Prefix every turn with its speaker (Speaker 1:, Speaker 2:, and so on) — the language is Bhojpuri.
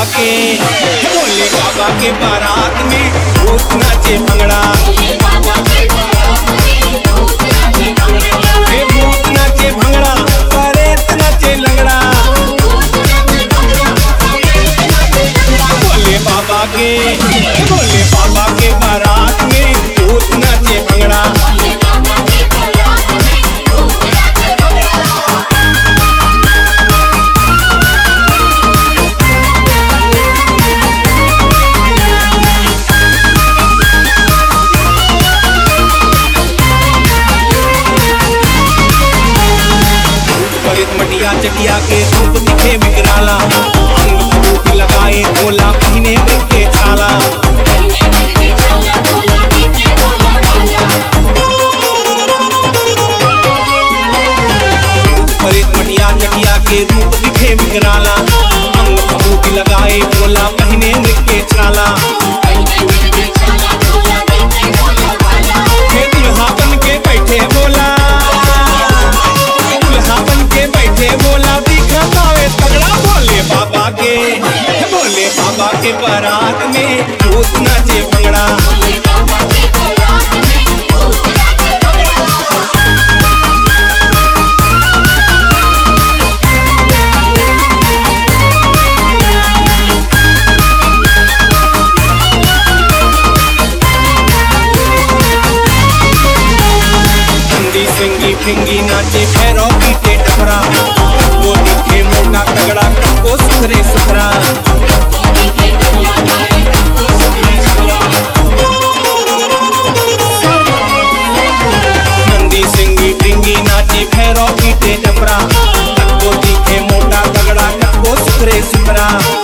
Speaker 1: बाबा के भोले बाबा के बारात में भूत नाचे भंगड़ा हे भूत नाचे भंगड़ा परेत नाचे लंगड़ा भोले बाबा के भोले बाबा के बारात में भूत नाचे भंगड़ा परेत मटिया चटिया के धूप दिखे विकराला अंग फूट लगाए भोला पहने मृग के छाला परेत मटिया चटिया के रूप दिखे विकराला अंग फूट लगाए भोला पहने मृग के छाला हे दुल्हा बन के बैठे भोला दुल्हा बन के बैठे भोला दिखावे तगड़ा भोले बाबा के भोले बाबा के बारात में भूत नाचे भंगड़ा हिंदी सिंगी फिंगी नाचे भैरव पीटे टकरा वो दिखे मोटा तगड़ा वो सुथरे सुथरा नंदी सिंगी फिंगी नाचे भैरव पीटे टकरा वो दिखे मोटा तगड़ा वो सुथरे सुथरा